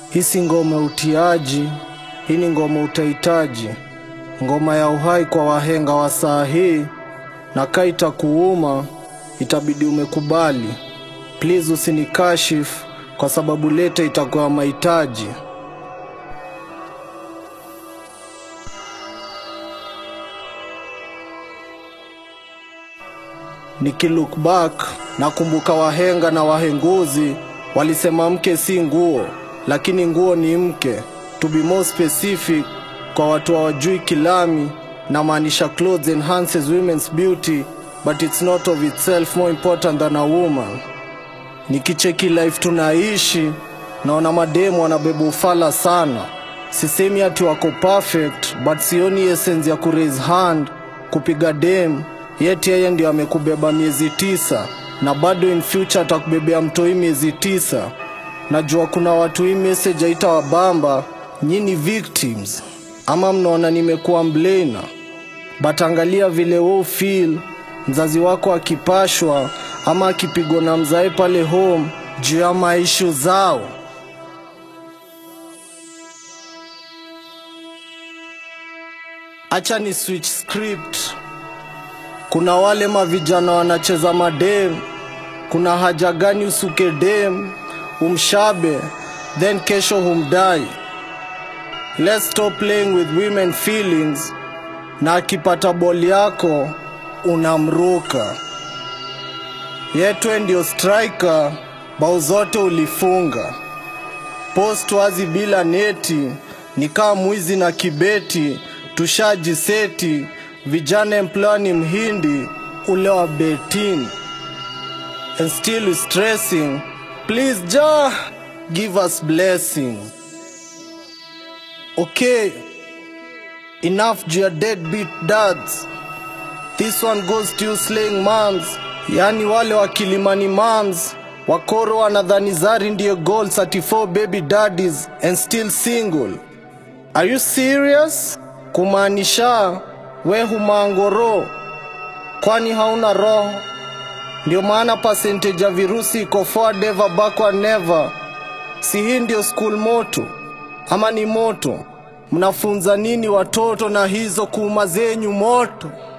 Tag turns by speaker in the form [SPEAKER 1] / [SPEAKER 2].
[SPEAKER 1] Hii si ngoma utiaji, hii ni ngoma utahitaji, ngoma ya uhai kwa wahenga wa saa hii, na kaita kuuma itabidi umekubali. Please usinikashifu kwa sababu leta itakuwa mahitaji. Nikilook back nakumbuka wahenga na wahenguzi walisema mke si nguo, lakini nguo ni mke. To be more specific, kwa watu hawajui kilami, na maanisha clothes enhances women's beauty but it's not of itself more important than a woman. Nikicheki life tunaishi, naona mademu wanabeba ufala sana. Sisemi ati wako perfect, but sioni essence ya kuraise hand kupiga dem yet yeye ndio amekubeba miezi tisa na bado in future atakubebea mtoi miezi tisa. Najua kuna watu hii message haita wabamba, nyini victims ama mnaona nimekuwa mblena, but angalia vile wewe feel mzazi wako akipashwa ama akipigwa na mzae pale home juu ya maishu zao. Acha ni switch script. Kuna wale mavijana wanacheza madem, kuna haja gani usuke dem umshabe then kesho humdai? Let's stop playing with women feelings, na akipata boli yako unamruka. Yetwe ndio striker, bao zote ulifunga. Post wazi bila neti, nikaa mwizi na kibeti, tushajiseti vijana employer ni mhindi ule wa betini and still is stressing please ja give us blessing okay enough juu ya deadbeat dads this one goes to you slaying moms yani wale wa kilimani moms wakoro wanadhani zari ndiyo goal 34 baby daddies and still single are you serious kumaanisha we humangoro kwani hauna roho ndio maana percentage ya virusi iko forward ever backward never si hii ndio school moto ama ni moto mnafunza nini watoto na hizo kuuma zenyu moto